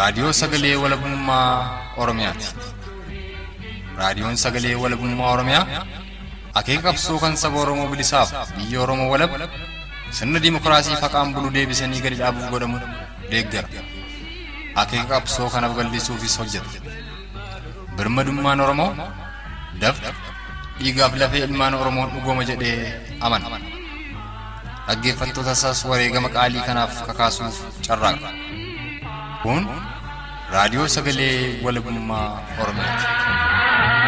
Raadiyoo Sagalee Walabummaa Oromiyaati. Raadiyoon Sagalee Walabummaa Oromiyaa akeeka qabsoo kan saba Oromoo bilisaaf biyya Oromoo walab sirna dimokiraasii faqaan bulu deebisanii gadi dhaabuuf godhamu deeggara. Akeeka qabsoo kanaaf gallisuufis hojjeta. Birmadummaan Oromoo dafqa dhiigaaf lafee ilmaan Oromoon dhugooma jedhee amana. Dhaggeeffattoota isaas wareegama qaalii kanaaf kakaasuuf carraaqa. Kun raadiyoo sagalee walabummaa Oromiyaati.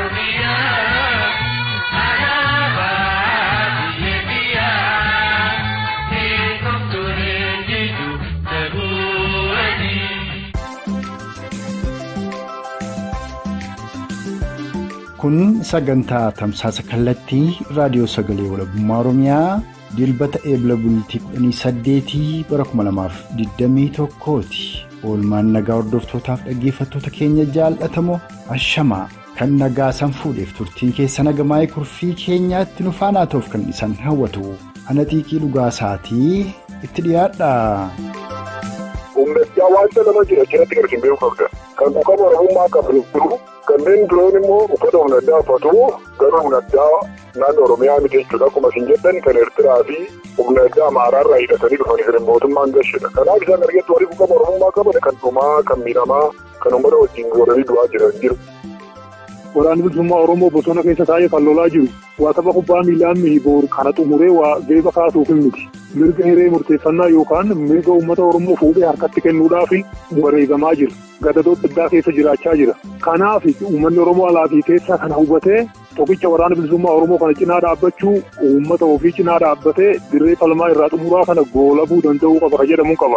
Kun sagantaa tamsaasa kallattii raadiyoo sagalee walabummaa Oromiyaa dilbata eebla bultii 18 bara 2021ti. Oolmaan nagaa hordoftootaaf dhaggeeffattoota keenya jaalatamoo ashamaa kan nagaa san fuudheef turtiin keessa nagamaa'ee kurfii keenyaatti nu faanaa ta'uuf kan isaan hawwatu. Ana xiiqii dhugaa isaatii itti dhiyaadha. Humnachaa wanta nama jira jiratti gargar beekuu qabda. Kan quuqama Oromummaa qabnu jiru kanneen biroon immoo uffata humna addaa uffatu garuu humna addaa naannoo Oromiyaa miti jechuudha. Akkuma isin jettan kan Eertiraa fi humna addaa Amaaraarraa hidhatanii dhufanii jiran mootummaan gashedha. Kanaaf isaan argattu warri quuqama Oromummaa qaban kan dhumaa, kan miidhamaa, kan uummata wajjin godhanii du'aa jiran jiru. Waraanni bilisummaa Oromoo bosona keessa taa'ee kan lolaa jiru waa tapha kubbaa miilaan mihiboor kana xumuree waa geeba kaasuuf miti. Mirga hiree murteeffannaa yookaan mirga uummata Oromoo fuudhee harkatti kennuudhaaf wareegamaa jira. Gadadoo addaa keessa jiraachaa jira. Kanaaf uummanni Oromoo alaatii keessaa kana hubatee tokkicha waraana bilisummaa Oromoo kana cinaa dhaabbachuu uummata ofii cinaa dhaabbatee dirree falmaa irraa xumuraa kana goolabuu danda'uu qaba ka jedhamu qaba.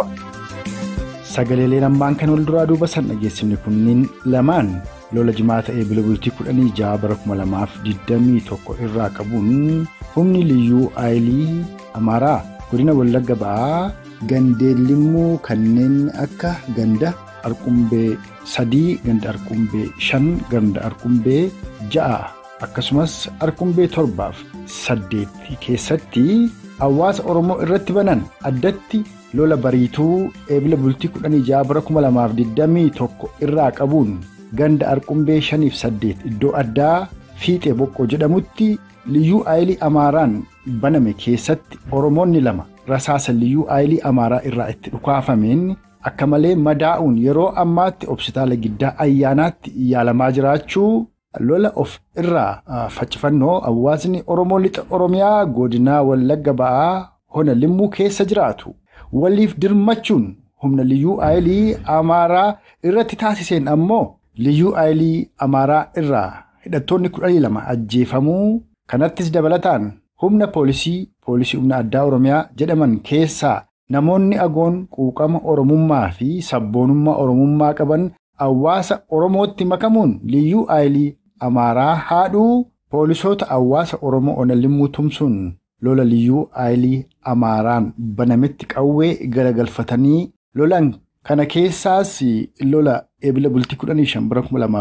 Sagaleeleen ammaan kan wal duraa duuba san dhageessifne kunniin lamaan lola jimaata eebila bultii kudhanii ja'a bara kuma lamaaf digdamii tokko irraa qabuun humni liyyuu aayilii amaaraa godina wallagga ba'aa gandeellimuu kanneen akka ganda arqumbee sadii ganda arqumbee shan ganda arqumbee ja'a akkasumas arqumbee torbaaf saddeet keessatti hawaasa oromoo irratti banan addatti lola bariituu eebila bultii kudhanii ja'a bara kuma lamaaf digdamii tokko irraa qabuun ganda arqumbee shaniif saddeet iddoo addaa fiixee boqqoo jedhamutti liyyuu aayilii amaaraan baname keessatti oromoonni lama rasaasa liyyuu aayilii amaaraa irraa itti dhukaafameen akka malee madaa'uun yeroo ammaatti hospitaala giddaa ayyaanaatti yaalamaa jiraachuu lola of irraa faccifannoo hawaasni oromoo lixa oromiyaa godinaa wallagga ba'aa hona limmuu keessa jiraatu waliif dirmachuun humna liyyuu aayilii amaaraa irratti taasiseen ammoo liyyuu aayilii amaaraa irraa hidhattoonni kudhanii lama ajjeefamuu kanattis dabalataan humna poolisii poolisii humna addaa oromiyaa jedhaman keessaa namoonni agoon quuqama oromummaa fi sabboonummaa oromummaa qaban hawaasa oromootti makamuun liyyuu aayilii amaaraa haadhuu poolisoota hawaasa oromoo onalimmuu tumsuun lola liyyuu aayilii amaaraan banametti qawwee garagalfatanii lolan kana keessaas lola eebila bultii 15 bara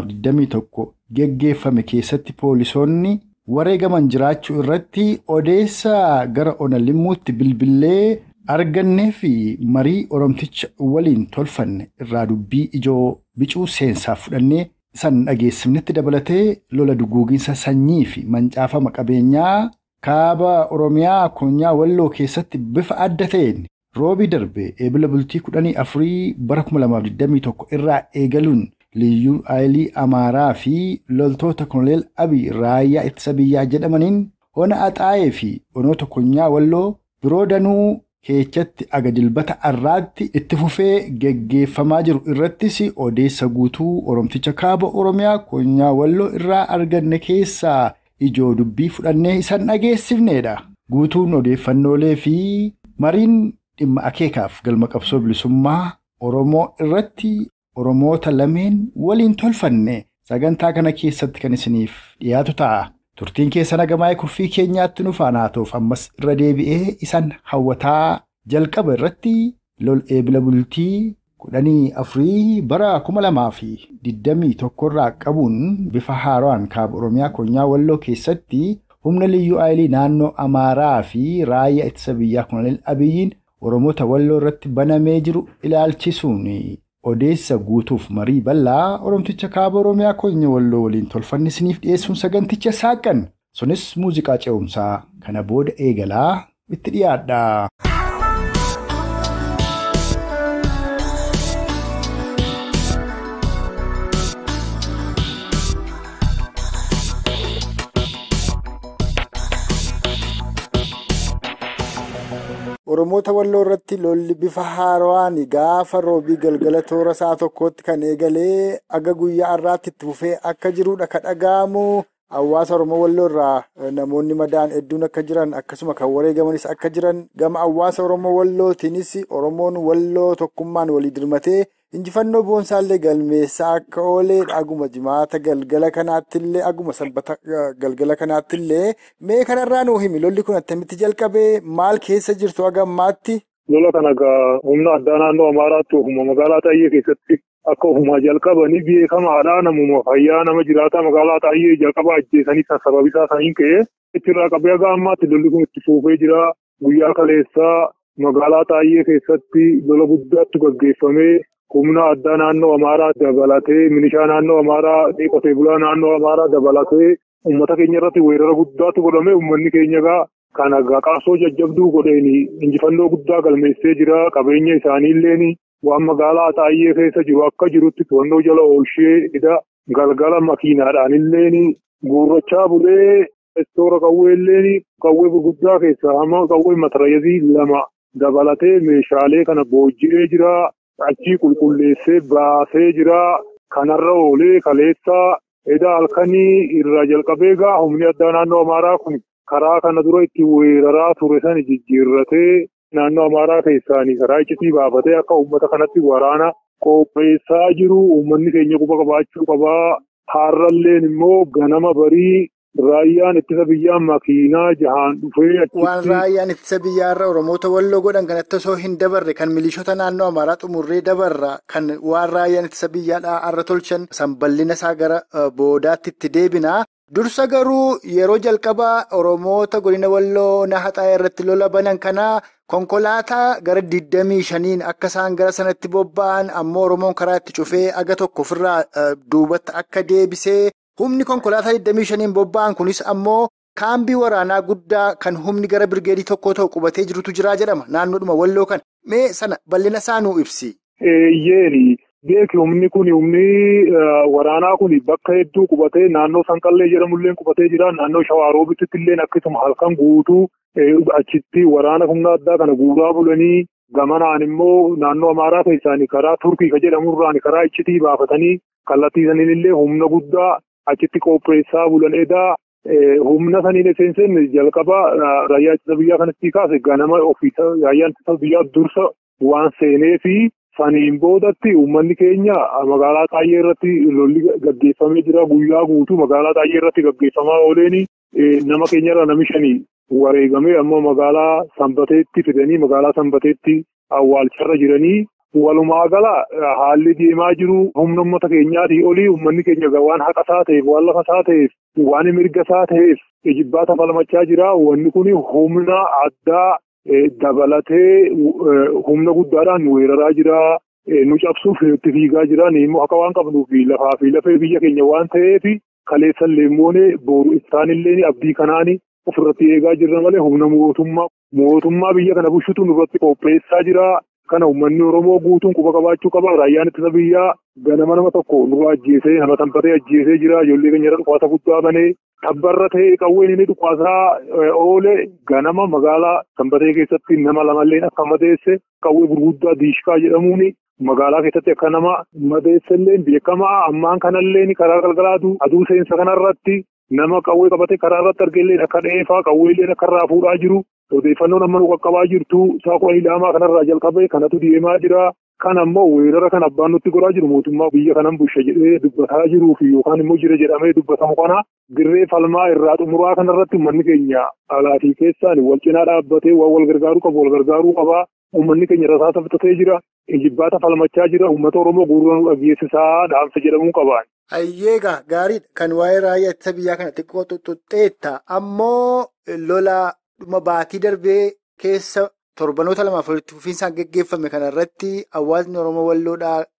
2021 geggeeffame keessatti poolisoonni wareegaman jiraachuu irratti odeessa gara onalimmuutti bilbilee argannee fi marii oromticha waliin tolfanne irraa dubbii ijoo bicuu seensaaf fudhannee san dhageessifnetti dabalatee lola duguuginsa sanyii fi mancaafama qabeenyaa kaaba oromiyaa konyaa walloo keessatti bifa adda ta'een roobii darbe eebila bultii kudhanii afurii bara 2021 irraa eegaluun liyyuu aayilii amaaraa fi loltoota koloneel abii raayyaa ittisa biyyaa jedhamaniin hona axaa'ee fi onoota konyaa walloo biroo danuu keechatti aga dilbata arraatti itti fufee geggeeffamaa jiru irrattis odeessa guutuu oromticha kaaba oromiyaa konyaa walloo irraa arganne keessaa ijoo dubbii fudhannee isan dhageessifneedha. Guutuun odeeffannoolee fi mariin dhimma akeekaaf galma qabsoo bilisummaa Oromoo irratti Oromoota lameen waliin tolfanne sagantaa kana keessatti kan isiniif dhiyaatu ta'a. Turtiin keessa nagamaa'ee kurfii keenyaatti nu faanaa ta'uuf ammas irra deebi'ee isan hawwataa jalqaba irratti lol eebila bultii kudhanii afurii bara kuma lamaa fi digdamii tokkorraa qabuun bifa haaraan kaaba oromiyaa konyaa walloo keessatti humna liyyuu aayilii naannoo amaaraa fi raayyaa ittisa biyyaa koloneel abiyyiin oromoota walloo irratti banamee jiru ilaalchisuun odeessa guutuuf marii bal'aa Oromticha kaaba Oromiyaa keenya walloo waliin tolfanni isiniif dhiyeessuun saganticha saaqan. Sunis muuziqaa ce'umsaa kana booda eegalaa itti dhiyaadha. Oromoota walloo irratti lolli bifa haarawaan gaafa roobii galgala toora isaa tokkotti kan eegalee aga guyyaa har'aatti itti fufee akka jirudha kan dhaga'amu. Hawaasa Oromoo walloo irraa namoonni madaan hedduun akka jiran akkasuma kan wareegamanis akka jiran gama hawaasa Oromoo wallootiinis Oromoon walloo tokkummaan walii dirmatee injifannoo boonsaallee galmeessaa akka ooledha. Aguma jimaata galgala kanaattillee aguma sanbata galgala kanaattillee mee kanarraa nuu himi lolli kun attamitti jalqabee maal keessa jirtu aga ammaatti? Lola kana egaa humna addaa naannoo Amaaraatti ofuma magaalaa Xayyee keessatti akka ofumaa jalqabanii beekamaadha. Namuma fayyaa nama jiraata magaalaa Xayyee jalqaba ajjeesanii sababii isaa saniin ka'ee achirraa qabee haga ammaatti lolli kun itti fufee jira. Guyyaa kaleessaa magaalaa Xayyee keessatti lola guddaatti gaggeeffamee humna addaa naannoo Amaaraa dabalatee milishaa naannoo Amaaraa qotee bulaa naannoo Amaaraa dabalatee uummata keenya irratti weerara guddaatu godhame uummanni keenya egaa kana qabsoo jajjabduu godheen injifannoo guddaa galmeessee jira qabeenya isaaniilleen waan magaalaa Xayyee keessa jiru akka jirutti to'annoo jala oolchee ida galgala makiinaadhaan illeen guurrachaa bulee istoora qawweelleen qawwee gurguddaa keessaa hamma qawwee matarayazii lama dabalatee meeshaalee kana boojji'ee jira achii qulqulleessee baasee jira kanarra oolee kaleessaa eda halkanii irraa jalqabee gaa humni addaa naannoo Amaaraa kun karaa kana dura itti weeraraa ture san jijjiirratee naannoo Amaaraa keessaanii karaa iccitii baafatee akka uummata kanatti waraana qopheessaa jiru uummanni keenya quba qabaachuu qabaa. Har'alleen immoo ganama barii raayyaan ittisa biyyaa makiinaa jahaan dhufee Waan raayyaan ittisa biyyaarra Oromoota walloo godhan kanatti osoo hin dabarre kan milishoota naannoo Amaaraa xumurree dabarra kan waan raayyaan ittisa biyyaadhaa har'a tolchan san bal'ina isaa gara boodaatti itti deebina. Dursa garuu yeroo jalqabaa Oromoota godina walloo nahaxaa irratti lola banan kanaa konkolaataa gara 25 akka isaan gara sanatti bobba'an ammoo Oromoon karaa itti cufee aga tokko ofirraa duubatti akka deebisee humni konkolaataa 25 bobba'an kunis ammoo kaambii waraanaa guddaa kan humni gara birgeedii tokko ta'u qubatee jirutu jiraa jedhama naannoodhuma walloo kana mee sana bal'ina isaa nuu ibsi. Yeeri beeki humni kun humni waraanaa kun bakka hedduu qubatee naannoo sanqallee jedhamullee qubatee jira naannoo shawaaroobitti illee akkasuma halkan guutuu achitti waraana humna addaa kana guuraa bulanii gamanaan immoo naannoo amaaraa keessaanii karaa turkii ka jedhamurraan karaa iccitii baafatanii kallattii saniin illee humna guddaa achitti qopheessaa bulan edaa humna saniin esseensen jalqaba raayyaa ittisa biyyaa kanatti kaase ganama ofiisa raayyaan ittisa biyyaa dursa waan seenee fi saniin boodatti uummanni keenya magaalaa Xayyee irratti lolli gaggeeffamee jira guyyaa guutuu magaalaa Xayyee irratti gaggeeffamaa ooleen nama keenyarra nami shanii wareegamee ammoo magaalaa Sanbateetti fidanii magaalaa Sanbateetti awwaalcharra jiranii walumaa gala haalli deemaa jiru humna uummata keenyaatii olii uummanni keenya waan haqa isaa ta'eef waan lafa isaa ta'eef waan mirga isaa ta'eef ijibbaata falmachaa jira wanni kun humna addaa dabalatee humna guddaadhaan weeraraa jira nu cabsuuf itti fiigaa jira immoo akka waan qabnuuf lafaa fi lafee biyya keenya waan ta'eef kaleessan leemmoonee booru isaanillee abdii kanaani ofirratti eegaa jirra malee humna mootummaa mootummaa biyya kana bulchutu nurratti qopheessaa jira. Kana uummanni Oromoo guutuun quba qabaachuu qaba. Raayyaan ittisa biyyaa ganama nama tokko nurra ajjeesee nama tanfatee ajjeesee jira. Ijoollee keenyarra dhukaasa guddaa banee tabbarra ta'ee qawween inni dhukaasaa oole ganama magaalaa sanbatee keessatti nama lamalleen akka madeesse qawwee gurguddaa diishkaa jedhamuun magaalaa keessatti akka nama madeessellee beekamaa ammaan kanallee karaa galgalaatu aduu seensa kanarratti nama qawwee qabate karaa irratti argeellee akka dheefaa qawweellee akka irraa fuudhaa jiru. Odeeffannoon amma nu qaqqabaa jirtu saaqoo ilaamaa kanarraa jalqabee kanatu deemaa jira. Kan ammoo weerara kan abbaan nutti godhaa jiru mootummaa biyya kanan bulcha jedhee dubbataa jiruu fi yookaan immoo jira jedhamee dubbatamu kana dirree falmaa irraa xumuraa kanarratti uummanni keenya alaatii keessaan wal cinaa dhaabbatee waan wal gargaaruu qabu wal gargaaruu qabaa. Uummanni keenya rasaasa bitatee jira. Ijibbaata falmachaa jira. Uummata Oromoo guuraa nu dhageessisaa dhaamsa jedhamuu qabaan. Hayyeegaa gaariidha. Kan waa'ee raayyaa ittisa biyyaa kana xiqqoo tuttuqxeetta. Ammoo lola dhuma baatii darbee keessa torbanoota lamaaf walitti fufiinsaan geggeeffame kanarratti hawaasni Oromoo walloodhaa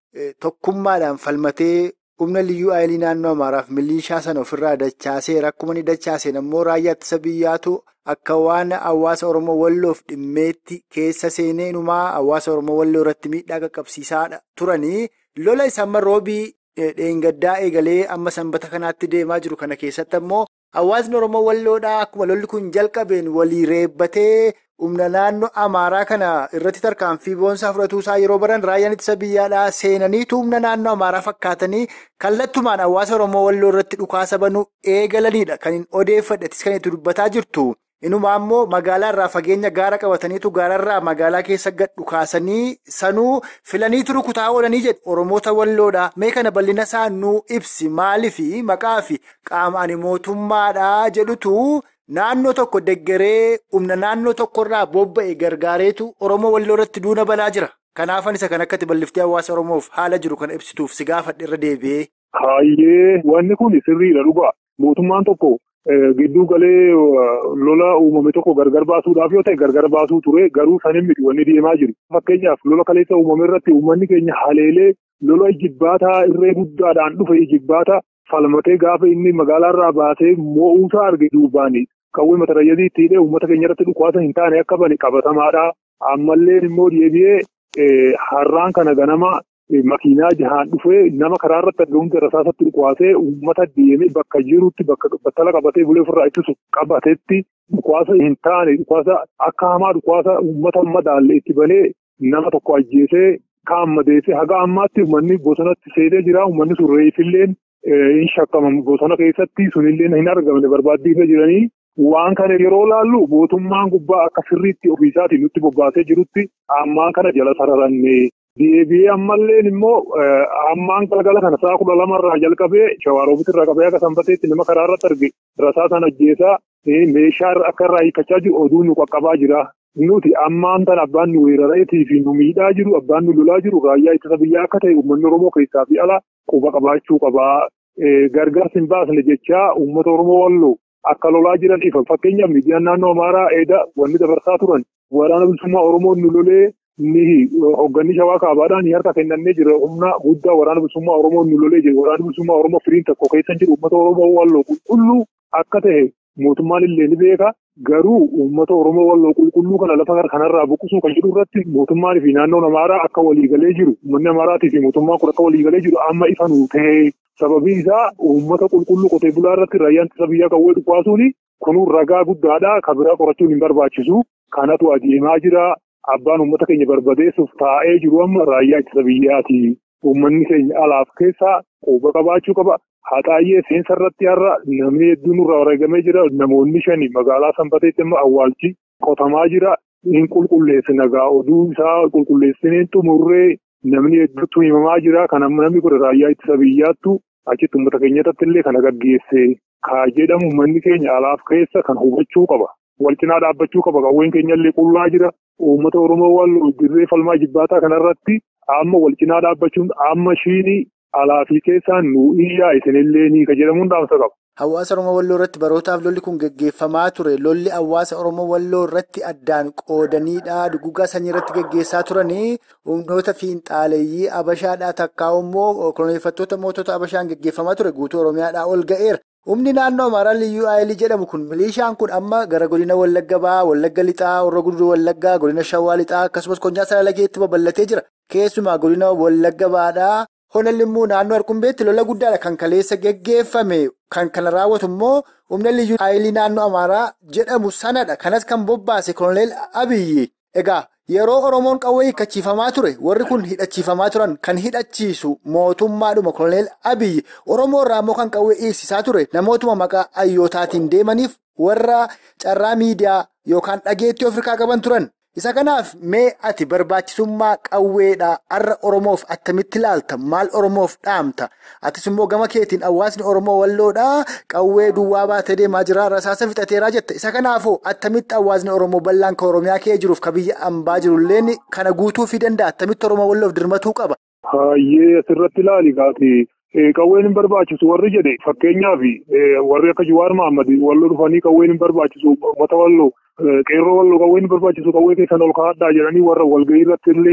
tokkummaadhaan falmatee humna liyyuu ayilii naannoo Amaaraaf milishaa sana ofirraa dachaaseera. Akkuma inni dachaaseen ammoo raayyaa ittisa biyyaatu akka waan hawaasa Oromoo Walloof dhimmeetti keessa seenee inumaa hawaasa Oromoo Walloo irratti miidhaa qaqqabsiisaa turanii lola isa amma roobii dheengaddaa eegalee amma sanbata kanaatti deemaa jiru kana keessatti ammoo hawaasni Oromoo Walloodhaa akkuma lolli kun jalqabeen walii reebbatee humna naannoo Amaaraa kana irratti tarkaanfii boonsaa fudhatuusaa yeroo baran raayyaan ittisa biyyaadhaa seenaniitu humna naannoo Amaaraa fakkaatanii kallattumaan hawaasa Oromoo Walloo irratti dhukaasa banuu eegalanidha. Kan hin odeeffadhetis kan itti dubbataa jirtu. Inumaa immoo magaalaa irraa fageenya gaara qabataniitu gaararraa magaalaa keessa gad dhukaasanii sanuu filaniitu rukutaa oolanii jedhu Oromoota Walloodha. Mee kana bal'ina isaa nuu ibsi maaliifi maqaa fi qaamaan mootummaadha jedhutu naannoo tokko deggeree humna naannoo tokkorraa bobba'e gargaareetu Oromoo Walloo irratti duuna balaa jira. Kanaafan isa kan akkatti balliftee hawaasa Oromoof haala jiru kana ibsituuf si gaafadhe irra deebi'ee. Hayyee wanni kun sirriidha dhugaa. Mootummaan tokko gidduu galee lola uumame tokko gargar baasuudhaaf yoo ta'e gargar baasuu ture garuu sanin miti wanni deemaa jiru. Fakkeenyaaf lola kaleessa uumame irratti uummanni keenya haleelee lola ijibbaataa irree guddaadhaan dhufe ijibbaata falmatee gaafa inni magaalaarraa baasee moo'uusaa arge duubaani. Qawwee matarayyazii itti hidhee uummata keenya irratti dhukaasa hin taane akka bane qabatamaadha. Ammallee immoo deebi'ee har'aan kana ganama makiinaa jahaan dhufee nama karaa irratti argamutti rasaasatti dhukaasee uummata deemee bakka jirutti bakka battala qabatee bulee ofirraa ittisu qabatetti dhukaasa hin taane dhukaasa akka hamaa dhukaasa uummata madaalle itti banee nama tokko ajjeesee kaan madeessee haga ammaatti uummanni bosonatti seenee jira uummanni sun reefilleen hin shakkamamu bosona keessatti sunillee hin argamne barbaaddiifee jiranii. Waan kana yeroo laallu mootummaan gubbaa akka sirriitti ofiisaatiin nutti bobbaasee jirutti ammaan kana jala sararanne deebi'ee ammallee immoo ammaan galgala kana sa'a kudha lamarraa jalqabee shawaaroobitti irraa qabee akka sanbateetti nama karaa irratti arge rasaasaan ajjeesaa meeshaa akka irraa hiikkachaa jiru oduu nu qaqqabaa jira. Nuti ammaan tan abbaan nu weeraree fi nu miidhaa jiru abbaan nu lolaa jiru raayyaa ittisa biyyaa akka ta'e uummanni Oromoo keessaa fi ala quba qabaachuu qabaa. Gargaarsi hin baasne jechaa uummata Oromoo walloo. Akka lolaa jiran ifa fakkeenyaaf miidiyaan naannoo Amaaraa eeda wanni dabarsaa turan waraana bilisummaa Oromoon nu lolee ni hoogganni shawaa kaabaadhaan ni harka kennannee jira humna guddaa waraana bilisummaa Oromoon nu lolee jira waraana bilisummaa Oromoo firiin tokko keessa jiru uummata Oromoo walloo qulqulluu akka ta'e mootummaan illee ni beeka garuu uummata Oromoo walloo qulqulluu kana lafa kanarraa buqqisuu kan jedhu irratti mootummaan fi naannoon Amaaraa akka waliigalee jiru uummanni Amaaraatii fi mootummaan kun akka waliigalee jiru amma ifa nuu ta'e. Sababii isaa uummata qulqulluu qotee bulaa irratti raayyaan ittisa biyyaa qawwee dhukaasuun kunuun ragaa guddaadha. Kan biraa qorachuun hin barbaachisu. Kanatu adeemaa jira. Abbaan uummata keenya barbadeessuuf taa'ee jiru amma raayyaa ittisa biyyaati. Uummanni keenya alaaf keessaa quba qabaachuu qaba. Haxaayyee seensa irratti har'a namni hedduun irraa wareegamee jira. Namoonni shani magaalaa sanbateetti amma awwaalchi qotamaa jira. Hin qulqulleessina gaa oduu isaa qulqulleessineen xumurree namni hedduutu himamaa jira. Kan amma namni kun raayyaa ittisa biyyaattu. Achitti uummata keenyatti illee kana gaggeesse kaa jedhamu uummanni keenya alaaf keessa kan hubachuu qaba. Wal cinaa dhaabbachuu qaba. Qawween keenya illee qullaa jira. Uummata Oromoo wal dirree falmaa jibbaataa kanarratti amma wal cinaa dhaabbachuun amma shiinii alaa fi keessaan nu iyyaa isinillee ni ka jedhamuun dhaamsa qaba. Hawaasa Oromoo Walloo irratti barootaaf lolli kun gaggeeffamaa ture. Lolli hawaasa Oromoo Walloo irratti addaan qoodaniidha. Dugugaa sanyii irratti gaggeessaa turanii humnoota fiinxaaleeyyii Abashaadhaa takkaa'u immoo koloneeffattoota mootota Abashaan gaggeeffamaa ture. Guutuu Oromiyaadhaa ol ga'eera. Humni naannoo Amaaraa Liyyuu Aayilii jedhamu kun milishaan kun amma gara godina Wallagga Bahaa, Wallagga Lixaa, Horroo Guduruu Wallaggaa, godina Shawaa Lixaa akkasumas Konyaa Salalageetti babal'atee jira. Keessumaa godina Wallagga Bahaadhaa. Honalli immoo naannoo Arqumbeetti lola guddaadha kan kaleessa geggeeffame kan kana raawwatu immoo humna liyyuu aayilii naannoo Amaaraa jedhamu sanadha. Kanas kan bobbaase Koloneel Abiyyi. Egaa yeroo Oromoon qawwee hiikkachiifamaa ture warri kun hidhachiifamaa turan kan hidhachiisu mootummaadhuma Koloneel Abiyyi. Oromoo irraa immoo kan qawwee dhiyeessisaa ture namootuma maqaa ayyootaatiin deemaniif warra carraa miidiyaa yookaan dhageettii Afrikaa qaban turan. Isa kanaaf mee ati barbaachisummaa qawweedhaa har'a Oromoof attamitti ilaalta? Maal Oromoof dhaamta? Atis immoo gama keetiin hawaasni Oromoo walloodhaa qawwee duwwaa baatee deemaa jira. Rasaasa fixateeraa jette. Isa kanaafoo attamitti hawaasni Oromoo bal'aan kan Oromiyaa kee jiruuf kan biyya ambaa jirulleen kana guutuufii danda'a? Attamitti Oromoo walloof dirmatuu qaba? Hayyee asirratti ilaali gaati. Qawween hin barbaachisu warri jedhe fakkeenyaaf warri akka Jawaar Mahaammad walloo dhufanii qawween hin barbaachisu uummata walloo qeerroo walloo qawween hin barbaachisu qawwee keessan ol kaa'adhaa jedhanii warra walgahii irratti illee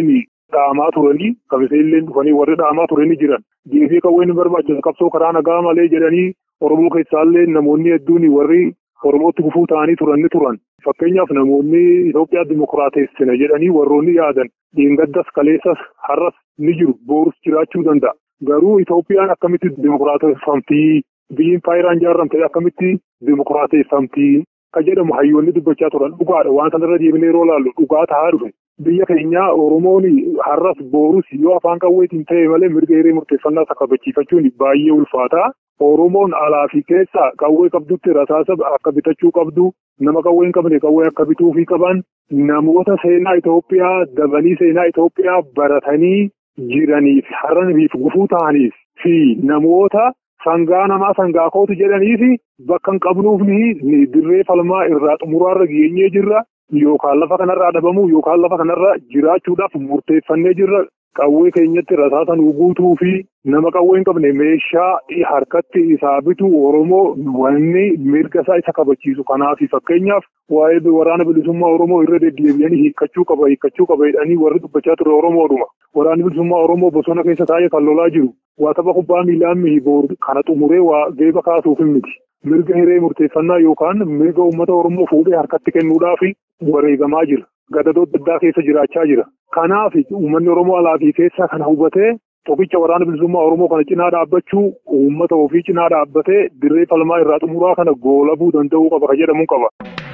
dhaamaa turanii kamiseellee dhufanii warri dhaamaa turanii jiran deebii qawwee ni barbaachisa qabsoo karaa nagaa malee jedhanii Oromoo keessaallee namoonni hedduun warri Oromootti gufuu ta'anii turan ni turan. Fakkeenyaaf namoonni Itoophiyaa dimokiraateessina jedhanii warroonni yaadan dhiingaddas kaleessas har'as ni jiru boorus jiraachuu danda'a. Garuu Itoophiyaan akkamitti dimokiraateeffamtii biyyiin faayiraan ijaarramte akkamitti dimokiraateeffamtii ka jedhamu hayyoonni dubbachaa turan dhugaadha waan sanarra deebinee yeroo laallu dhugaa tahaa dhufe. Biyya keenya Oromoon har'as boorus yoo afaan qawweetiin ta'e malee mirga hiree murteeffannaa isa kabachiifachuun baay'ee ulfaata. Oromoon alaa fi keessa qawwee qabdutti rasaasa akka bitachuu qabdu nama qawwee hin qabne qawwee akka bituufii qaban namoota seenaa Itoophiyaa dabanii seenaa Itoophiyaa baratanii jiraniif har'aniif gufuu ta'aniif fi namoota sangaa namaa sangaa kootu jedhaniif bakka hin qabnuuf ni dirree falmaa irraa xumuraarra geenyee jirra yookaan lafa kanarraa dhabamuu yookaan lafa kanarra jiraachuudhaaf murteeffannee jirra. Qawwee keenyatti rasaasa nu guutuu fi nama qawwee hin qabne meeshaa harkatti isaa bitu Oromoo wanni mirga isaa isa kabachiisu kanaaf fakkeenyaaf waa'ee waraana bilisummaa Oromoo irra deddeebi'anii hiikkachuu qaba hiikkachuu qaba jedhanii warri dubbachaa ture Oromoodhuma. Waraanni bilisummaa Oromoo bosona keessa taa'ee kan lolaa jiru waa tapha kubbaa miilaan mihiboor kana xumuree waa geeba kaasuuf miti. Mirga hiree murteeffannaa yookaan mirga uummata Oromoo fuudhee harkatti kennuudhaaf wareegamaa jira. Gadadoo adda addaa keessa jiraachaa jira. Kanaaf uummanni Oromoo alaa fi keessaa kana hubatee tokkicha waraana bilisummaa Oromoo kana cinaa dhaabbachuu uummata ofii cinaa dhaabbatee dirree falmaa irraa xumuraa kana goolabuu danda'uu qaba kan jedhamu qaba.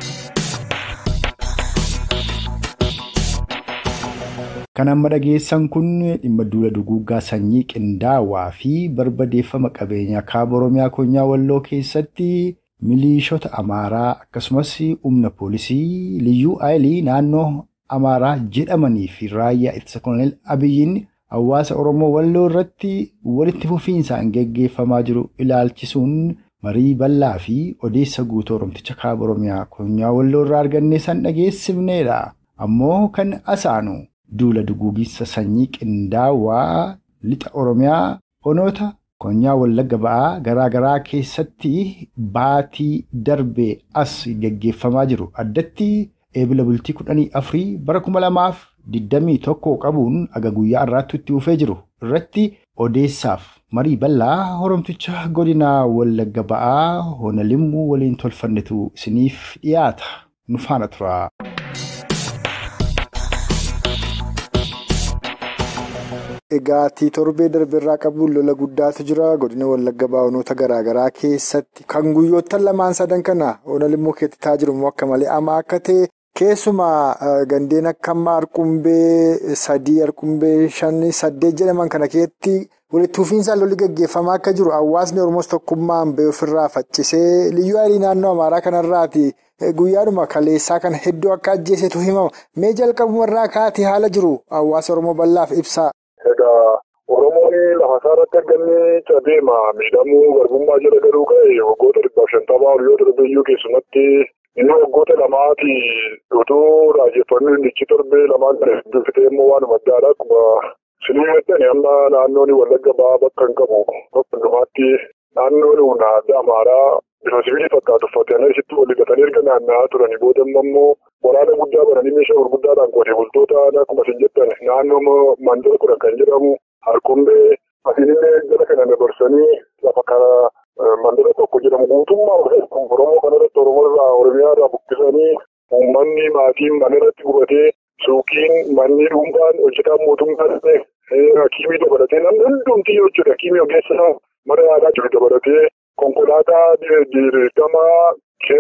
Kan amma dhageessan kun dhimma duula duguuggaa sanyii qindaawaa fi barbadeeffama qabeenyaa kaaba Oromiyaa Konyaa Walloo keessatti miliishota Amaaraa akkasumas humna poolisii liyyuu aayilii naannoo Amaaraa jedhamanii fi raayyaa ittisa koloneel Abiyyiin hawaasa Oromoo Walloo irratti walitti fufiinsaan geggeeffamaa jiru ilaalchisuun marii bal'aa fi odeessa guutuu Oromticha kaaba Oromiyaa Konyaa Walloo irraa argannee san dhageessifneedha. Ammoo kan asaanu duula duguugisa sanyii qindaawaa lixa Oromiyaa onoota Konyaa Wallagga ba'aa garaa garaa keessatti baatii darbee as geggeeffamaa jiru. Addatti eebila bultii kudhanii afurii bara kuma lamaaf digdamii tokko qabuun aga guyyaa irraatti itti dhufee jiru irratti odeessaaf marii bal'aa Oromticha godina Wallagga ba'aa hona limmuu waliin tolfannetu isiniif dhiyaata. Nu faana tura. Egaatii torbee darbeerraa qabuun lola guddaatu jira. Godina Wallagga baa'onoota garaagaraa keessatti kan guyyoottan lamaan sadan kana hona limmuu keetti ta'aa jiru immoo akka malee ama akka ta'e keessumaa gandeen akka ammaa Arqumbee sadii, Arqumbee shanii, saddeet jedhaman kana keessatti walitti fufiinsaan lolli gaggeeffamaa akka jiru hawaasni Oromoos tokkummaan ba'ee ofirraa faccisee liyyuu aylii naannoo Amaaraa kanarraati. Guyyaadhuma kaleessaa kana hedduu akka ajjeesetu himama. Mee jalqabumarraa kaatee haala jiru hawaasa Oromoo bal'aaf ibsaa. Egaa Oromoon lafa isaa irratti argamee cabeema miidhamuu garbummaa jala galuu ka'e waggoota dhibbaaf shantamaa horiyoota darbeeyyuu keessumatti inni waggoota lamaati otoo raajeffannoo indichi torbee lamaan kana hedduu fitee immoo waanuma addaadha akkuma sinii mettani amma naannoon wallagga ba'aa bakka hin qabu bakka hundumaatti naannoon humna adda amaaraa bifa sibiilii fakkaatu uffatanii asitti wal hiixatanii erga naanna'aa turanii booda immoo waraana guddaa bananii meeshaa gurguddaadhaan qotee bultoota akkuma isin jettan naannoo mandara kudha kan jedhamu harkumbee asiinillee jala kana dabarsanii lafa kana mandara tokko jedhamu guutummaa oromoo kanarratti oromoo irraa oromiyaa irraa buqqisanii uummanni maatiin mana irratti gubatee suuqiin manni dhuunfaan hojjetaan mootummaa hakiimii dabalatee namni hundumtii jechuudha hakiimii ogeessaa mana yaalaa jiru dabalatee konkolaataa dirqamaa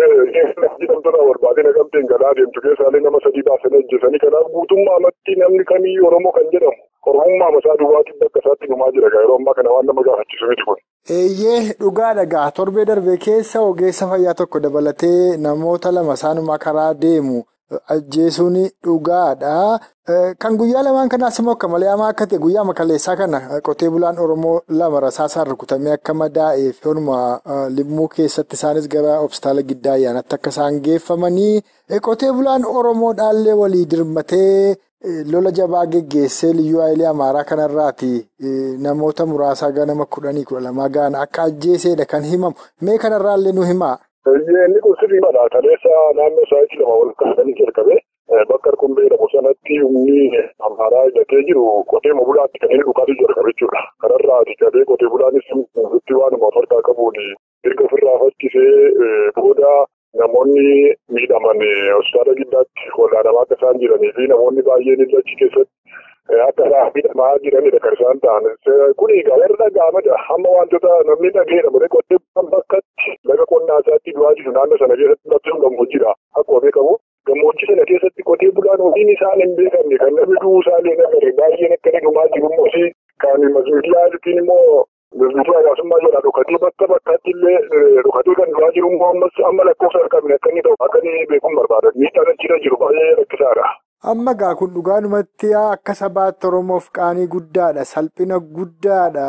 jedhamtoota barbaadee naqamteen galaa deemtu keessaalee nama sadii baasanii ajjeesanii kanaaf guutummaa amatti namni kamiyyuu oromoo kan jedhamu oromummaa masaa duwwaatiin bakka isaatti dhumaa jira yeroo ammaa kana waan nama gaafachiisu miti kun. Eeyyee dhugaa dhagaa torbee darbee keessa ogeessa fayyaa tokko dabalatee namoota lama isaanuma karaa deemu ajjeesuun dhugaadha. Kan guyyaa lamaan kanaas immoo akka malee hamaa akka ta'e guyyaa makaleessaa kana qotee bulaan Oromoo lama rasaasaan rukutamee akka madaa'ee fi limmuu keessatti isaanis gara hospitaala giddaa ayyaanatti akka isaan geeffamanii qotee bulaan Oromoo dhaallee walii dirmatee lola jabaa geggeessee liyyuu ayilee amaaraa kanarraati namoota muraasaa ganama kudhanii kudha lamaa ga'an akka ajjeesedha kan himamu mee kanarraallee nu himaa. Inni kun sirrii badhaa kaleessa naannoo sa'aatii lama wal kaasanii jalqabe bakka Arkumbee jedhamu sanatti humni amaaraa hidhatee jiru qotee bulaatti kan inni dhukaatu jira jechuudha. Kanarraati qabee qotee bulaanis itti waanuma of harkaa qabuun erga ofirraa fakkisee booda namoonni miidhaman hospitaala giddaatti wallaanamaa akka isaan jiranii fi namoonni baay'een achi keessatti akka isaan miidhamaa jiranidha kan isaan ta'an. Kun egaa warra dhaga'amadha. Amma wantoota namni dhaga'eera malee qotee bulaan bakkatti laga qonnaa isaatti du'aa jiru naannoo sana keessatti lafti gammoojjidha. Akkuma beekamu gammoojjii sana keessatti qotee bulaan ofiin isaan hin beekamne kan namni du'uu isaallee nagare baay'een akka dhumaa jiru immoo kan miidiyaa yookiin immoo Biqiltuu hawaasummaa jedha dhokatee bakka bakkaatti illee dhokatee kan du'aa jiru immoo ammas amma lakkoofsa harkabne akka inni ta'u akka inni beekuun barbaadan miidhaan achirra jiru baay'ee rakkisaadha. Amma gaa kun dhugaadhumatti akka sabaatti Oromoof qaanii guddaadha. Salphina guddaadha.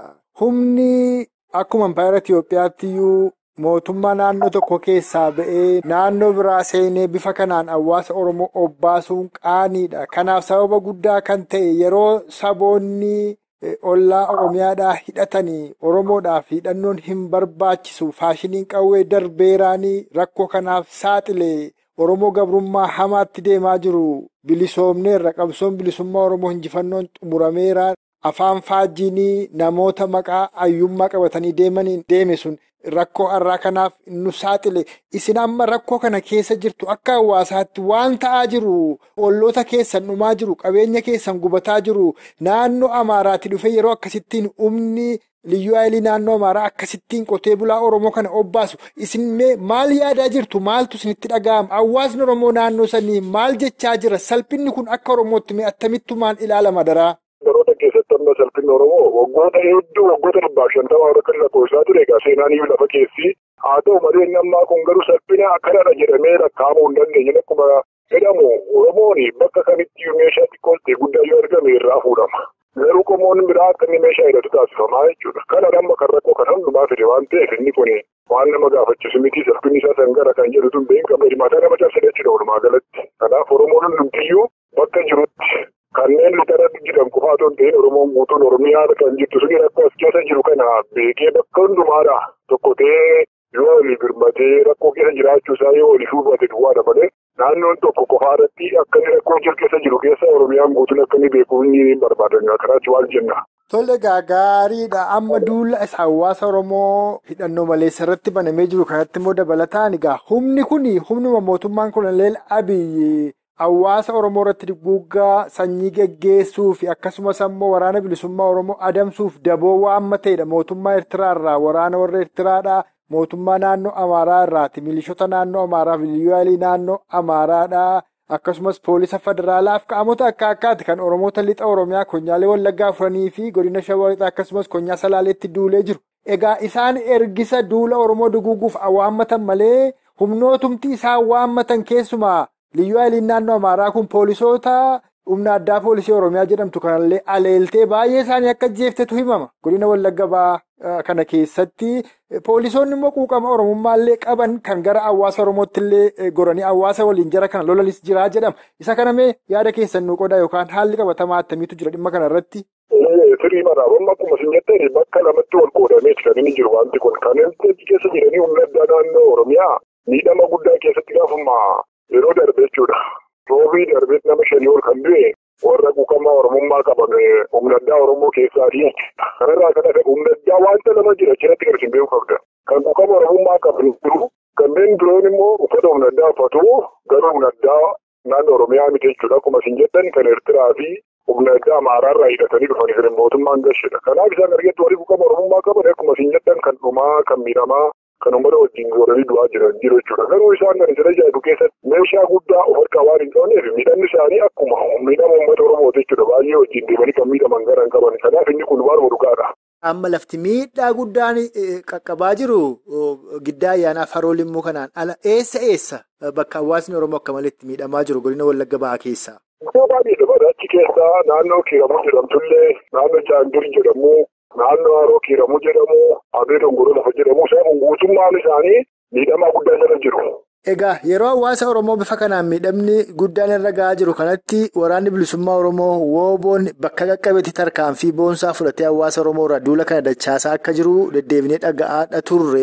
Humni akkuma Impaayera Itiyoophiyaatti iyyuu mootummaa naannoo tokko keessaa ba'ee naannoo biraa seenee bifa kanaan hawaasa Oromoo obbaasuun qaaniidha. Kanaaf sababa guddaa kan ta'e yeroo saboonni. Ollaa Oromiyaadhaa hidhatanii Oromoodhaaf hidhannoon hin barbaachisu faashiniin qawwee darbeeraanii rakkoo kanaaf saaxilee Oromoo gabrummaa hamaatti deemaa jiru bilisoomneerra qabsoon bilisummaa Oromoo injifannoon xumurameera afaan faajjiinii namoota maqaa ayyummaa qabatanii deemaniin deeme sun rakkoo har'aa kanaaf nu saaxile isin amma rakkoo kana keessa jirtu akka hawaasaatti waan ta'aa jiru olloota keessan dhumaa jiru qabeenya keessan gubataa jiru naannoo amaaraatti dhufe yeroo akkasittiin humni liyyuu haayilii naannoo amaaraa akkasittiin qotee bulaa oromoo kana obbaasu isin maal yaadaa jirtu maaltu isinitti dhaga'ama hawaasni oromoo naannoo sanii maal jechaa jira salphinni kun akka oromootti attamittumaan ilaalama daraa. Baroota keessatti amma salphinni Oromoo waggoota hedduu waggoota dhibbaaf shantamaa warra kan lakkoofsaa ture egaa seenaan iyyuu lafa keessi haa ta'u malee inni ammaa kun garuu salphina akkanadha jedhamee lakkaa'amuu hin dandeenye akkuma jedhamu Oromoon bakka kamitti meeshaa xiqqoo ta'e guddaa yoo argame irraa fuudhama. Garuu qomoon biraa akka inni meeshaa hidhatu taasifamaa jechuudha. Kana amma kan rakkoo kan hundumaa fide waan ta'eef inni kun waan nama gaafachiisu miti salphinni isaa sangara kan jedhu tun beekan qaba hirmaataa nama cabsee jechuudha walumaa galatti. Kanaaf Oromoon hundumtiyyuu bakka jirutti kanneen lixarratti jiran qofaa otoo hin ta'in Oromoon guutuun Oromiyaa kan jirtu suni rakkoo as keessa jiru kana beekee bakka hundumaadha tokko ta'ee yoo olii birmatee rakkoo keessa jiraachuu isaa yoo olii hubate duwwaadha malee naannoon tokko qofaadhatti akka inni rakkoo jiru keessa jiru keessa Oromiyaan guutuun akka inni beeku inni barbaadan kanaatti waan jenna. Tole gaariidha amma duula isa hawaasa Oromoo hidhannoo maleessa irratti banamee jiru kanatti immoo dabalataan egaa humni kun humnuma mootummaan koloneel Abiyyi. Hawaasa Oromoo irratti duguuggaa sanyii geggeessuu fi akkasumas ammoo waraana bilisummaa Oromoo adamsuuf daboo waan ta'edha. Mootummaa Eertiraa irraa waraana warra Eertiraadhaa mootummaa naannoo Amaaraa irraati. Milishoota naannoo Amaaraa fi liyyuu naannoo Amaaraadhaa akkasumas poolisa federaalaaf qaamota akka akkaati kan Oromoota lixa Oromiyaa konyaalee Wallaggaa furanii fi godina Shawaa lixaa akkasumas konyaa Salaaleetti duulee jiru. Egaa isaan ergisa duula Oromoo duguuguuf awwaammatan malee humnootumti isaan waammatan keessumaa. Liyyuu haayiliin naannoo Amaaraa kun poolisoota humna addaa poolisii Oromiyaa jedhamtu kanallee aleeltee baay'ee isaanii akka jeeftetu himama. Godina Wallagga kana keessatti poolisoonni immoo quuqama Oromummaallee qaban kan gara hawaasa Oromootti illee goranii hawaasa waliin jara kana lolanis jiraa jedhama. Isa kanamee yaada keessan nu qodaa yookaan haalli qabatamaa attamiitu jira dhimma kanarratti. Firii maraabamma akkuma isin jettan bakka lamatti wal qoodameeti kan inni jiru wanti kun kan keessa jiranii humna addaa naannoo Oromiyaa miidhama guddaa keessatti gaafama. Yeroo darbe jechuudha. Roobii darbee nama shanii ol kan du'e warra quuqamaa Oromummaa qaban humna addaa Oromoo keessaatii jechuudha. Kanarraa kan hafe humna addaa wanta nama jira achirratti garasiin beekuu qabda. Kan quuqama Oromummaa qaban jiru kanneen biroon immoo uffata humna addaa uffatu garuu humna addaa naannoo Oromiyaa miti jechuudha. Akkuma isin jettan kan Eertiraa fi humna addaa Amaaraarraa hidhatanii dhufanii jiran mootummaan gashedha. Kanaaf isaan argattu warri quuqama Oromummaa qaban akkuma isin jettan kan dhumaa kan miidhamaa. Kan uummata wajjin goranii du'aa jiran jiru jechuudha. Garuu isaan kan isa ajaa'ibu keessatti meeshaa guddaa of harkaa waan hin qabneef miidhamni isaanii akkuma miidhama uummata Oromooti jechuudha. Baay'ee wajjin deemanii kan miidhaman gara hin qaban. Kanaaf inni kun waan dhugaadha. Amma lafti miidhaa guddaan qaqqabaa jiru giddaa ayyaanaa faroo limmuu kanaan ala eessa eessa bakka hawaasni Oromoo akka malee itti miidhamaa jiru godina Wallagga Ba'aa keessaa. Iddoo baay'eedha bara achi keessaa naannoo kiiramuu jedhamtullee naannoo jaandur jedhamu. Naannoo haroo kiiramuu jedhamu abee dongoroo lafa jedhamu isaan guutummaan isaanii miidhamaa guddaa jala jiru. Egaa yeroo hawaasa Oromoo bifa kanaan miidhamni guddaan irra gahaa jiru kanatti waraanni bilisummaa Oromoo wooboon bakka qaqqabeetti tarkaanfii boonsaa fudhatee hawaasa Oromoo irraa duula kana dachaasaa akka jiru deddeebinee dhaga'aadha turre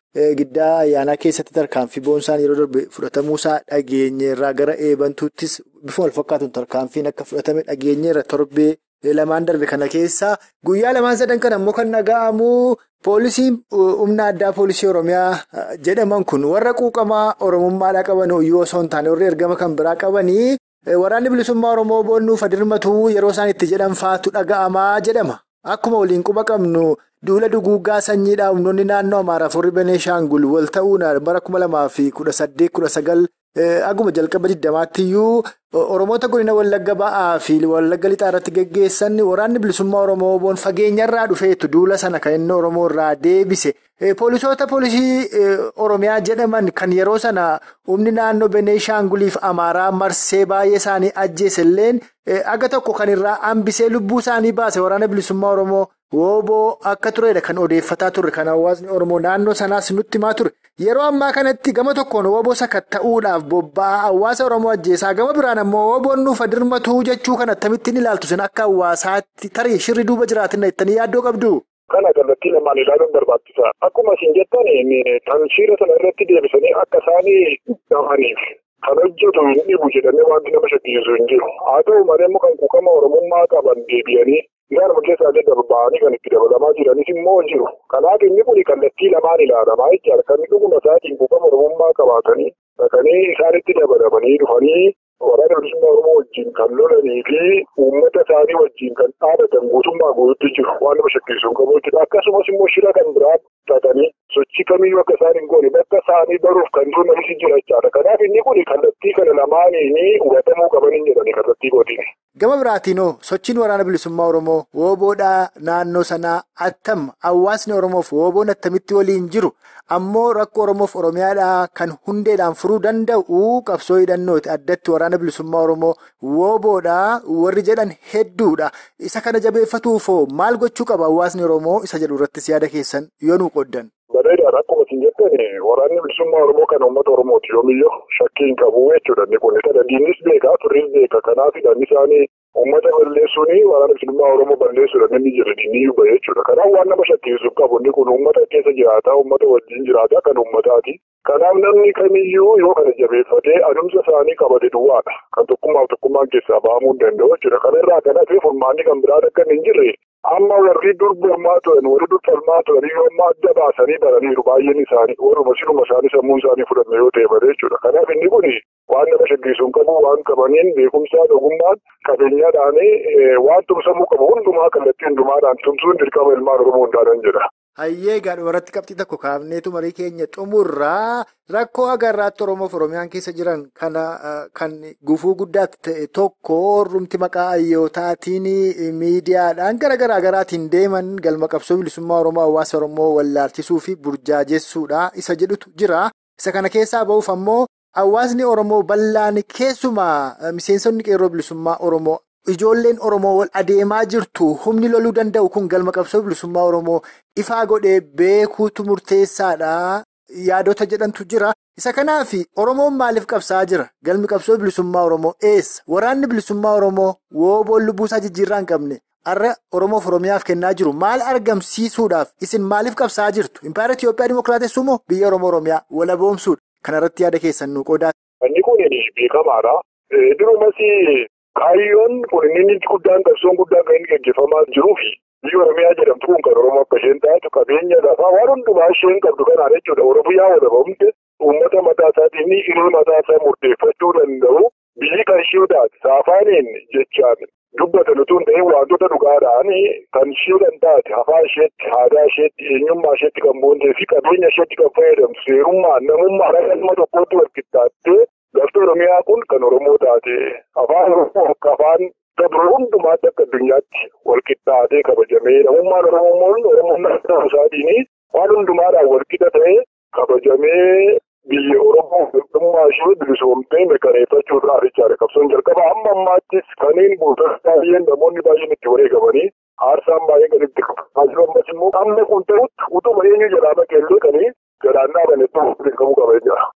giddaa ayyaanaa keessatti tarkaanfii boonsaan yeroo darbe fudhatamuusaa dhageenyeerraa gara eebantuuttis bifa wal fakkaatuun tarkaanfiin akka fudhatame dhageenyeerra torbee lamaan darbe kana keessa guyyaa lamaan sadan kan ammoo kan dhaga'amu poolisiin humna addaa poolisii oromiyaa jedhaman kun warra quuqamaa oromummaadhaa qaban iyyuu osoo hin taane warri ergama kan biraa qabanii waraanni bilisummaa oromoo boonnuuf adirmatuu yeroo isaan itti jedhan faatu dhaga'amaa jedhama akkuma waliin quba qabnu. Duula duguuggaa sanyiidhaa humnoonni naannoo Amaaraaf warri Beneeshaangul wal ta'uudhaan bara kuma lamaa fi kudha saddeet kudha sagal aguma jalqaba digdamaattiyyuu Oromoota godina Wallagga ba'aa fi Wallagga lixaa irratti geggeessan waraanni bilisummaa Oromoo boon fageenyarraa dhufeetu duula sana kan inni Oromoo irraa deebise. Poolisoota poolisii Oromiyaa jedhaman kan yeroo sana humni naannoo Beneeshaanguliif Amaaraa marsee baay'ee isaanii ajjeeselleen aga tokko kan irraa hambisee lubbuu isaanii baase waraana bilisummaa Oromoo. Wooboo akka turedha kan odeeffataa turre kan hawaasni Oromoo naannoo sanaas nutti himaa ture. Yeroo ammaa kanatti gama tokkoon wooboo sakatta'uudhaaf bobba'aa hawaasa Oromoo ajjeesaa gama biraan ammoo wooboon nuuf adirmatuu jechuu kan akkamittiin ilaaltu sin akka hawaasaatti tarii shirri duuba jiraatina jettanii yaaddoo qabdu. Kana kallattii lamaan ilaaluun barbaachisa. Akkuma isin jettan kan shira sana irratti deebisanii akka isaanii dhabaniif kan hojjetu hin dhibu jedhamee wanti nama shakkisiisu hin jiru. Haa ta'u malee immoo kan quuqama Oromummaa qaban deebi'anii Gaaruma keessaallee ba'anii kan itti dabalamaa jiranis immoo jiru. Kanaaf inni kun kallattii lamaan ilaalamaa jechaadha. Kan dhuguma isaatiin quuqama Oromummaa qabaatanii dhaqanii isaanitti dabalamanii dhufanii waraana bilisummaa Oromoo wajjin kan lolanii fi uummata isaanii wajjin kan dhaabatan guutummaa guutuutti jiru. Waan nama shakkisiisu hin qabu jechuudha. Akkasumas immoo shira kan biraa xaxanii sochii kamiyyuu akka isaan hin goone bakka isaanii baruuf kan jiru namni jira jechaadha. Kanaaf inni kun kallattii kana lamaaniin hubatamuu qabanii jedhani kallattii godhine. Gama biraatiinoo sochiin waraana bilisummaa Oromoo wooboodhaa naannoo sanaa attam hawaasni Oromoof wooboon attamitti waliin jiru ammoo rakkoo Oromoof Oromiyaadhaa kan hundeedhaan furuu danda'u qabsoo hidhannooti addatti waraana bilisummaa Oromoo wooboodhaa warri jedhan hedduudha. Isa kana jabeeffatuufoo maal gochuu qaba hawaasni Oromoo isa jedhu irrattis yaada keessan yoo nu qoddan. Bareedaadha akkuma isin jettan waraanni bilisummaa Oromoo kan uummata Oromooti yoomiyyuu shakkii hin qabu jechuudha. Inni kun isa diinnis beeka turris beeka kanaafidha inni isaanii uummata balleessuun waraana bilisummaa Oromoo balleessuudha namni jedhanii ni yuba jechuudha. Kanaaf waan nama shakkisiisu qabu inni kun uummata keessa jiraata uummata wajjin jiraata kan uummataati. Kanaaf namni kamiyyuu yoo kana jabeeffatee adumsa isaanii qabate duwwaadha. Kan tokkummaaf tokkummaan keessaa bahamuu hin danda'u jechuudha. Kana irraa kan hafe furmaanni kan biraa akka hin jirre amma warri dur mormaa turan warri dur falmaa turan yoo amma adda baasanii baraniiru baay'een isaanii warruma siluma isaanii sammuun isaanii fudhanne yoo ta'e malee jechuudha. Kanaaf inni kun waan nama shakkisiisu hin qabu waan qabaniin beekumsaan ogummaan qabeenyaadhaan waan tumsamuu qabu hundumaa kallattii hundumaadhaan tumsuun dirqama ilmaan Oromoo hundaanan jedha. Hayyee gaadhuma irratti qabxii tokko kaafneetu marii keenya xumurraa rakkoo agarraatti Oromoof Oromiyaan keessa jiran kana kan gufuu guddaatti ta'e tokko orrumti maqaa hayyootaatiin miidiyaadhaan gara garaa garaatiin deeman galma qabsoo bilisummaa Oromoo hawaasa Oromoo wallaalchisuu fi burjaajessuudha isa jedhutu jira. Isa kana keessaa ba'uuf ammoo hawaasni Oromoo bal'aan keessumaa miseensonni qeerroo bilisummaa Oromoo. Ijoolleen Oromoo wal adeemaa jirtu humni loluu danda'u kun galma qabsoo bilisummaa Oromoo ifaa godhee beekuutu murteessaadha. Yaadota jedhantu jira. Isa kanaaf Oromoon maaliif qabsaa jira? Galmi qabsoo bilisummaa Oromoo eessa? Waraanni bilisummaa Oromoo wooboon lubbuusaa jijjiirraa hin qabne har'a Oromoof Oromiyaaf kennaa jiru. Maal argamsiisuudhaaf isin maaliif qabsaa jirtu? Impaayera Itiyoophiyaa Dimookiraatessuu moo biyya Oromoo Oromiyaa walaboomsuudha? Kanarratti yaada keessan nu qoodaa. Inni kun beekamaadha. Durumas kaayyoon kun inni guddaan qabsoon guddaan kan inni gaggeeffamaa jiruufi biyya Oromiyaa jedhamtu kun kan Oromoo akka isheen taatu qabeenya lafaa waan hundumaa isheen qabdu kanaan jechuudha. Oromiyaa walabamte uummata mataa isaatiin hiree mataa isaa murteeffachuu danda'u biyyi kan ishee taate saafaaniin jechaan dubbatan utuu hin ta'in wantoota dhugaadhaan kan ishee taate afaan isheetti aadaa isheetti eenyummaa isheetti kan boontee fi qabeenya isheetti kan fayyadamtu seerummaa namummaa akka ilma tokkootti wal qixxaattee lafti Oromiyaa kun kan Oromoo taate afaan Oromoo akka afaan dabru hundumaatti akka addunyaatti wal qixxaatee kabajamee namummaan Oromoon Oromoon isaatiin waan hundumaadhaan wal qixa ta'ee kabajamee biyya Oromoo dhummaa ishee bilisoomtee mirkaneeffachuudhaaf jechaadha. Qabsoon jalqaba amma ammaattis kanneen buutota baay'een namoonni baay'een itti wareegamanii aarsaan baay'een kan itti qabamaa jiru ammas immoo amma kun ta'utti utuma eenyu jalaa baqeellee kanii galaan dhaabanetti beekamuu qaba jechuudha.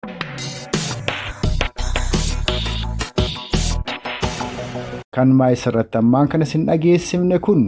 Kan maayis irratti ammaan kan isin dhageessifne kun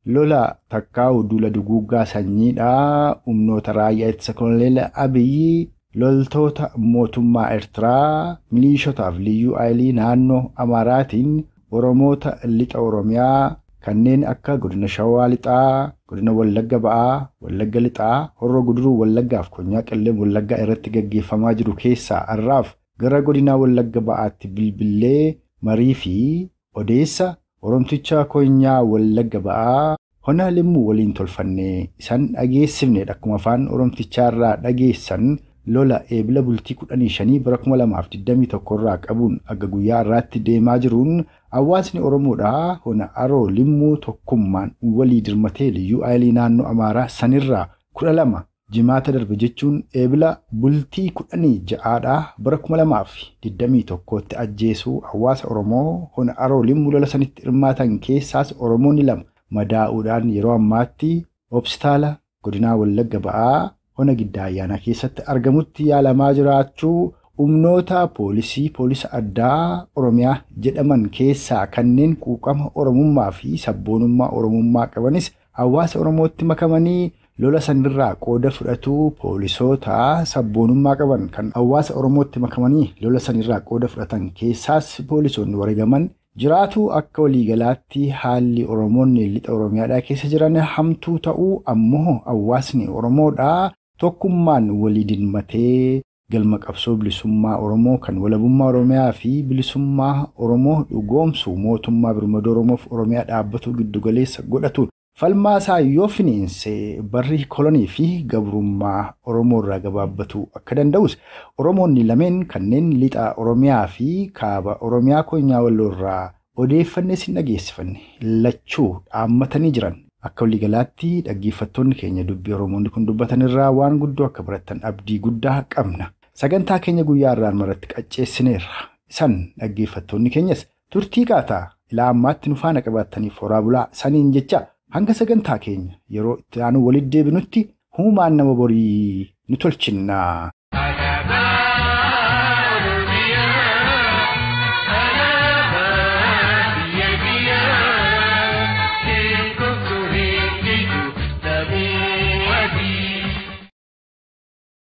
lola takkaa'u duula duguuggaa sanyiidhaa humnoota raayyaa ittisa koloneel Abiyyi loltoota mootummaa Eertiraa milishotaaf liyyuu aayilii naannoo Amaaraatiin Oromoota lixa Oromiyaa kanneen akka godina Shawaa lixaa, godina Wallagga ba'aa, Wallagga lixaa, Horroo Guduruu Wallaggaaf Konyaa Qilleen Wallaggaa irratti gaggeeffamaa jiru keessaa har'aaf gara godina Wallagga ba'aatti bilbilee marii fi odeessa Oromticha Konyaa Wallagga ba'aa hona limmuu waliin tolfannee isaan dhageessifnedha. Akkuma afaan Oromtichaarraa dhageessan lola eebila bultii kudhanii shanii bara kuma lamaaf digdamii tokko irraa qabuun akka guyyaa irraatti deemaa jiruun hawaasni Oromoodhaa hona aroo limmuu tokkummaan walii dirmatee liyyuu aayilii naannoo Amaaraa sanirraa kudha lama jimaata darbe jechuun eebila bultii kudhanii ja'aadhaa bara kuma lamaaf digdamii tokkootti ajjeesuu hawaasa Oromoo hona aroo limmuu lola sanitti hirmaatan keessaas Oromoonni lama madaa'uudhaan yeroo ammaatti hospitaala godinaa Wallagga ba'aa hona giddaa ayyaanaa keessatti argamutti yaalamaa jiraachuu humnoota poolisii poolisa addaa oromiyaa jedhaman keessaa kanneen quuqama oromummaa fi sabboonummaa oromummaa qabanis hawaasa oromootti makamanii lola sanirraa qooda fudhatu poolisoota sabboonummaa qaban kan hawaasa oromootti makamanii lola sanirraa qooda fudhatan keessaas poolisoonni wareegaman jiraatu akka waliigalaatti haalli oromoonni lixa oromiyaadhaa keessa jiran hamtuu ta'uu ammoo hawaasni oromoodhaa tokkummaan walii dirmatee galma qabsoo bilisummaa oromoo kan walabummaa oromiyaa fi bilisummaa oromoo dhugoomsu mootummaa birmadoo oromoof oromiyaa dhaabbatuu giddugaleessa godhatuun falmaasaa yoo finiinse barri kolonii fi gabrummaa oromoo irraa gabaabbatuu akka danda'us oromoonni lameen kanneen lixa oromiyaa fi kaaba oromiyaa konyaa walloo irraa odeeffannee sin dhageessifanne lachuu dhaammatanii jiran. Akka waliigalaatti dhaggeeffattoonni keenya dubbii Oromoonni kun dubbatan irraa waan guddoo akka barattan abdii guddaa qabna. Sagantaa keenya guyyaa irraan maratti qacceessineerra. Isan dhaggeeffattoonni keenyas turtii qaataa ilaa ammaatti nu faana qabaattaniif horaa bulaa saniin jecha hanga sagantaa keenya yeroo itti aanu walitti deebinutti huumaan nama borii nu tolchinnaa.